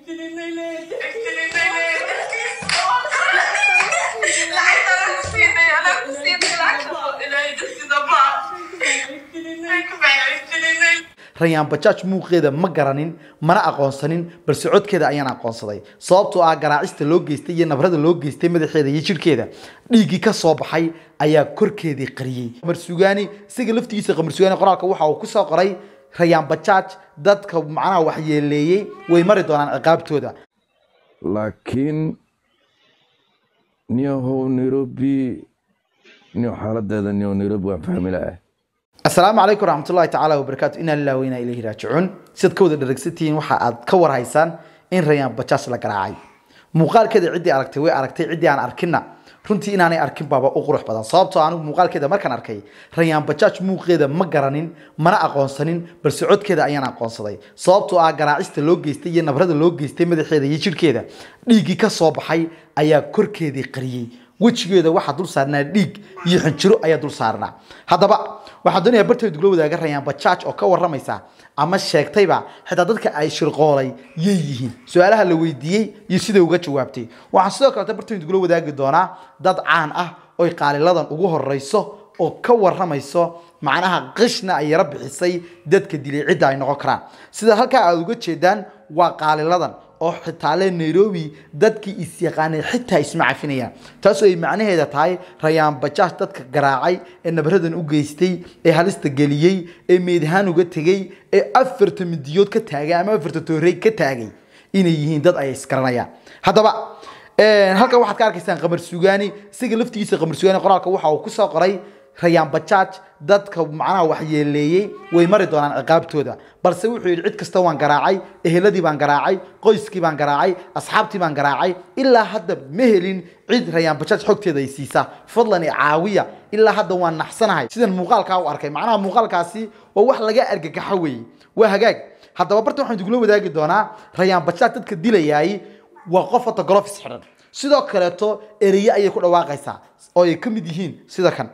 rayaan bajaaj muuqeeda ma garanin mana aqoonsanin balse codkeeda ayaan aqoonsaday sababtoo ah garaacista loo geystay iyo nabrada loo geystay madaxeeda iyo jirhkeeda dhiiggii ka soo baxay ayaa korkeedii qariyey qamar sugaani isaga laftigiisa qamar sugaani qoraalka waxa uu kusoo qoray rayaan bajaaj dadka macnaha waxyeeleeyey way mari doonaan ciqaabtooda laakiin niyahow nairobi niyo xaaladeeda niyo nairobi waan fahmi laah asalaamu calaykum waraxmatullahi tacaala wabarakaatu inaa lilah wa inaa ilayhi raajicuun sidaad ka wada dharagsantihiin waxa aad ka warhaysaan in rayaan bajaaj la garaacay muuqaalkeeda ciddii aragtay way aragtay ciddii aan arkinna runtii inaanay arkin baaba u qurux badan sababtoo anigu muuqaalkeeda markaan arkay rayaan bajaaj muuqeeda ma garanin mana aqoonsanin balse codkeeda ayaan aqoonsaday sababtoo ah garaacista loo geystay iyo nabrada loo geystay madaxeeda iyo jirhkeeda dhiiggii ka soo baxay ayaa korkeedii qariyey wejigeeda waxaa dul saarnaa dhiig iyo xinjiro ayaa dul saarnaa haddaba waxaa doonayaa barteed gula wadaaga rayaan bajaaj oo ka waramaysa ama sheegtayba xitaa dadka ay shirqoolay yay yihiin su-aalaha la weydiiyey iyo siday uga jawaabtay waxaan sidoo kaleta barteed gula wadaagi doonaa dad caan ah oy qaaliladan ugu horeyso oo ka waramayso macnaha qishna ay yaro bixisay dadka dilay cidda ay noqon karaan sida halkaa aad uga jeedaan waa qaaliladan oo xitaa le nairobi dadkii isyaqaanay xitaa isma cafinayaan taasoo ay macnaheeda tahay rayaan bajaaj dadka garaacay ee nabaradan u geystay ee halista geliyey ee meedahaan uga tegey ee afarta midiyood ka taagay ama afarta toorey ka taagay inay yihiin dad ay isgaranayaan haddaba halkan waxaad ka arkaysaan qamar sugaani isaga laftigiisa qamar sugaani qoraalka waxa uu kusoo qoray rayaan bajaaj dadka macnaha waxyeeleeyey way mari doonaan ciqaabtooda balse wuxuu yidhi cid kasta waan garaacay eheladii baan garaacay qoyskii baan garaacay asxaabtii baan garaacay ilaa hadda ma helin cid rayaan bajaaj xogteeda ay siisa fadlan i caawiya ilaa hadda waan naxsanahay sidan muuqaalkaa u arkay macnaha muuqaalkaasi waa wax laga argagaxo weeye waa hagaag haddaba barta waxaan idugula wadaagi doonaa rayaan bajaaj dadka dilayaay waa qof hata golofis xidhan sidoo kaleeto ereye ayay ku dhawaaqaysaa oo ay ka mid yihiin sida kan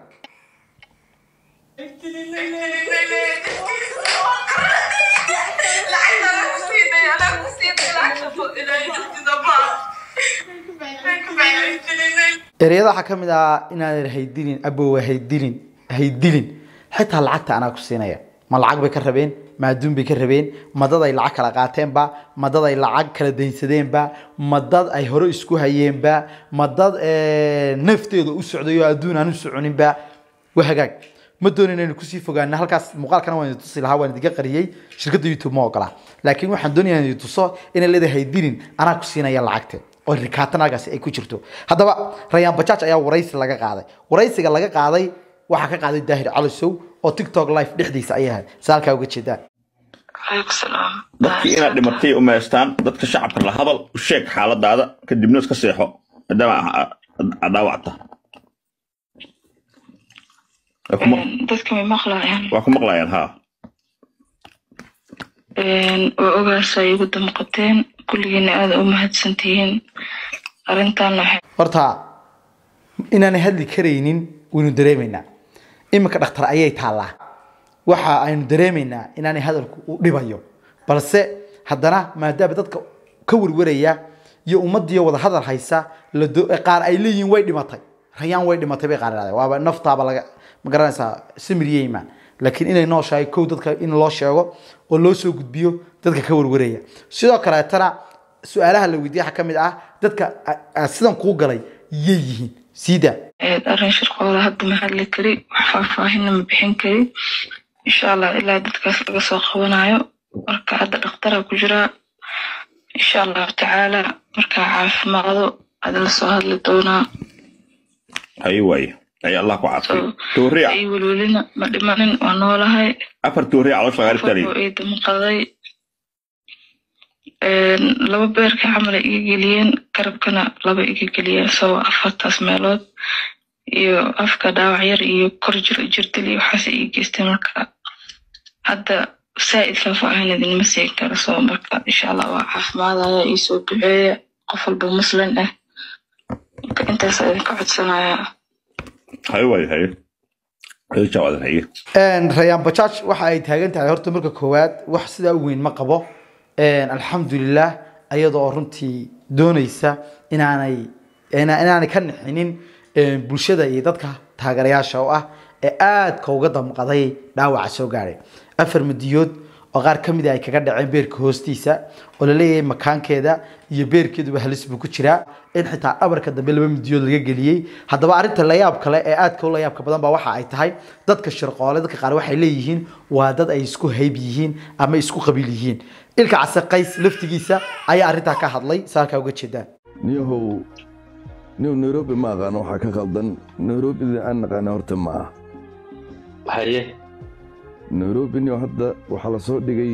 ereyada waxaa ka mid ah inaadan haydilin abowa haydilin haydilin xitaa lacagta anaa ku siinaya ma lacag bay ka rabeen ma adduun bay ka rabeen ma dad ay lacag kala qaateenba ma dad ay lacag kala daynsadeenba ma dad ay hore isku hayeenba ma dad nafteeda u socday oo adduun aan u soconinba waa hagaag ma doonin inaynu kusii fogaano halkaas muuqaalkana waan idin tusi lahaa waan idinka qariyey shirkadda youtube ma ogola laakiin waxaan doonayaa idin tuso inay leedahay dilin anaa ku siinaya lacagte oo rikaatan halkaasi ay ku jirto haddaba rayaan bajaaj ayaa waraysi laga qaaday waraysiga laga qaaday waxaa ka qaaday daahir calisow oo tiktok live dhexdiisa ayay ahayd sa halkaa uga jeedaan dadkii inaad dhimatay u meestaan dadka shacabka la hadal u sheeg xaaladaada kadibna iska seexo maadaama aad dhaawacta dadka may maqlayaan waa ku maqlayaan haa waa ogaasa ay igu damqateen kulligiina aada u mahadsantihiin arrintan waxay horta inaanay hadli karaynin waynu dareemaynaa iminka dhakhtar ayay taallaa waxa aynu dareemaynaa inaanay hadalku u dhibayo balse haddana maadaama dadka ka warwaraya iyo ummaddiiyo wada hadal haysa la do- qaar ay leeyihiin way dhimatay rayaan way dhimatay bay qaar idhahdeen waaba naftaaba laga ma garanaysaa samiriye imaan laakiin inay nooshahay kow dadka in loo sheego oo loo soo gudbiyo dadka ka warwaraya sidoo kaleetana su-aalaha la weydiiye waxaa ka mid ah dadka a- a- sidan kuu galay yay yihiin siida ahayd arrin shirqooda hadda ma hadli kari wax faahfaahinna ma bixin kari insha allah ilaa dadkaas laga soo qabanayo marka hadda dhakhtara ku jiraa insha allahu tacaala markaa caafimaado ada la soo hadli doonaa haye waaye ay allah ku caafiyo tooriya ay welwelina ma dhimanin waa noolahay afar tooriya caloosha lagaa qofoo dhiftaaliyo ii damqaday laba beerka camal ay iga geliyeen garabkana laba iga geliyeen sabab afartaas meelood iyo afka dhaawac yar iyo kor jir jirdil iyo waxaas ii geysteen marka hadda saa'id faahfaahin idinma siin karo soo marka insha allah waa caafimaadaya ii soo duceeya qof walba muslim ah marka intaas idinka codsanaya haye waaye haye haye jawaadan haye rayaan bajaaj waxa ay taagan tahay horta marka koowaad wax sidaa u weyn ma qabo alxamdulilah iyadoo runtii doonaysa inaanay ina- inaanay ka nixinin eh, bulshada iyo dadka taageerayaasha oo ah ee aadka uga damqaday dhaawaca soo gaadhay afar midiyood oo qaar ka mid a ay kaga dhaceen beerka hoostiisa oo laleeyahay makaankeeda iyo beerkeeduba halis buu ku jiraa in xitaa dhabarka dambe laba midiyood laga geliyey haddaba arrinta layaab kale ee aadka u layaabka badan baa waxa ay tahay dadka shirqoole dadka qaar waxay leeyihiin waa dad ay isku hayb yihiin ama isku qabiil yihiin ilka case qays laftigiisa ayaa arrintaa ka hadlay saalkaa uga jeedaan niyahow niyow nairobi ma aqaano waxaa ka khaldan nairobida aan naqaana horta ma ah haye nairobi niyow hadda waxaa la soo dhigay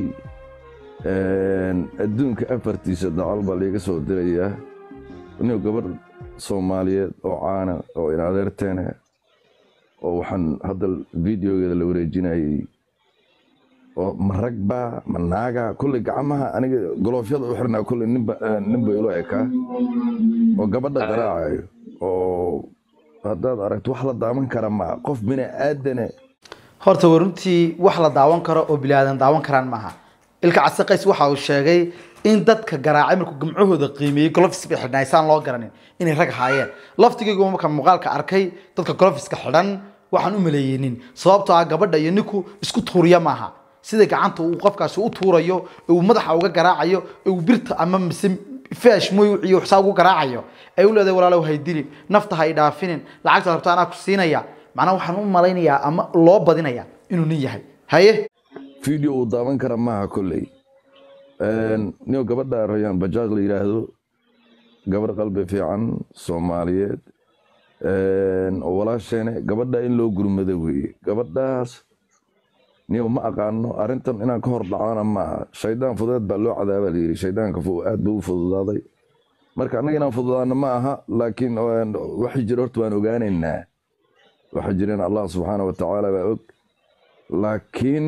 adduunka afartiisa dacal baa liiga soo dirayaa niyow gabadh soomaaliyeed oo caana oo in adeerteena oo waxaan hadda videogeeda la wareejinayay oo ma ragba ma naaga kulley gacmaha aniga goloofyada u xirnaa kulley ninba ninba ilo ekaa oo gabadha garaacayo oo haddaad aragto wax la daaman kara ma qof bini aadane horta waa runtii wax la daawan karo oo bilaadan daawan karaan maaha ilka case qays waxa uu sheegay in dadka garaacay markuu gamcahooda qiimeeyey golofis bay xidhnaa isaan loo garanin inay rag haayeen laftigaygu marka muuqaalka arkay dadka golofiska xidhan waxaan u maleeyeynin sababtoo ah gabadha iyo ninku isku tuuriya maaha sida gacanta uu qofkaasi u tuurayo ee uu madaxa uga garaacayo ee uu birta ama mise feesh mooy iyo saa ugu garaacayo ay u leedahay walaalow hay dilin nafta hay dhaafinin lacagta rabta anaa ku siinaya macnaha waxaan u malaynayaa ama loo badinayaa inuu nin yahay haye video uu daawan kara maaha kolley niyo gabadha rayaan bajaaj la yidhaahdo gabadh qalbi fiican soomaaliyeed oo walaasheene gabadha in loo gurmado weeye gabadhaas niyo ma aqaano arrintan inaan ka hor dhacana maaha shaydaan fudeed baa loo cadaaba la yidhi shaydaanka fu- aad buu u fududaaday marka annaga inaan fududaano ma aha laakiin waxay jira horta waan ogaanaynaa waxay jireen allah subxaana wa tacaala baa og laakiin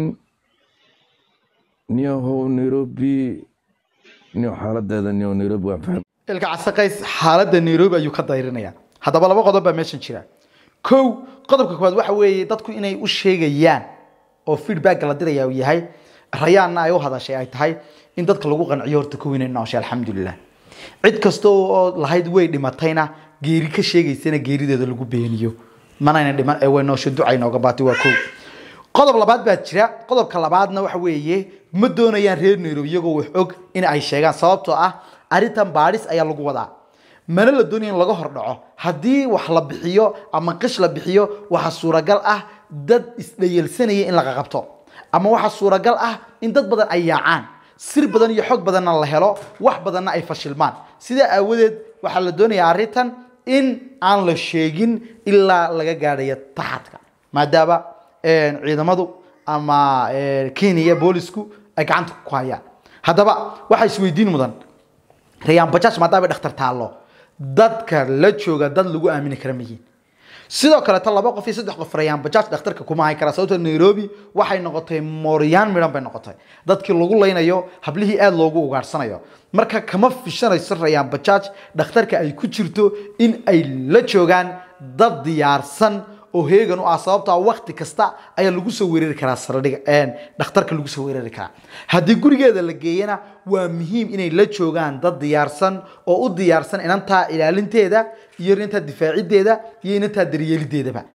niyahow nairobi niyo xaaladeeda niyo nairobi waan fahmay ilka case qays xaaladda nairobi ayuu ka dayrinaya haddaba laba qodob baa meeshan jira kow qodobka koowaad waxa weeye dadku inay u sheegayaan oo feedbacka la diraya uu yahay rayaanna ay u hadashay ay tahay in dadka lagu qanciyo horta kow inay nooshay alxamdulilah cid kasta oo lahayd way dhimatayna geeri ka sheegaysana geerideeda lagu beeniyo manayna dhiman ee way noosho ducay nooga baatay waa kow qodob labaad baa jira qodobka labaadna waxa weeye ma doonayaan reer nairobi iyagoo wax og in ay sheegaan sababtoo ah arrintan baadhis ayaa lagu wadaa mana la doonaya in laga hordhaco haddii wax la bixiyo ama qish la bixiyo waxaa suuragal ah dad isdhayelsanaya in laga qabto ama waxaa suuragal ah in dad badan ay yaacaan sir badan iyo xog badanna la helo wax badanna ay fashilmaan sidaa aawadeed waxaa la doonayaa arrintan in aan la sheegin ilaa laga gaadhayo taxadka maadaama ciidamadu ama kenya boolisku ay gacanta ku hayaan haddaba waxaa isweydiin mudan rayaan bajaaj maadaama ay dhakhtar taallo dadka la jooga dad lagu aamini kara miyiin sidoo kaleeto laba qof iyo saddex qof rayaan bajaaj dhakhtarka kuma hay kara sababtoo nairobi waxay noqotay mooryaan midhan bay noqotay dadkii lagu laynayo hablihii aada loogu ugaarsanayo marka kama fishanayso rayaan bajaaj dhakhtarka ay ku jirto in ay la joogaan dad diyaarsan oo heegan u ah sababtaa wakti kasta ayaa lagu soo weerari karaa saldhiga dhakhtarka lagu soo weerari karaa haddii gurigeeda la geeyana waa muhiim inay la joogaan dad diyaarsan oo u diyaarsan inantaa ilaalinteeda iyo inantaa difaacideeda iyo inantaa daryeelideedaba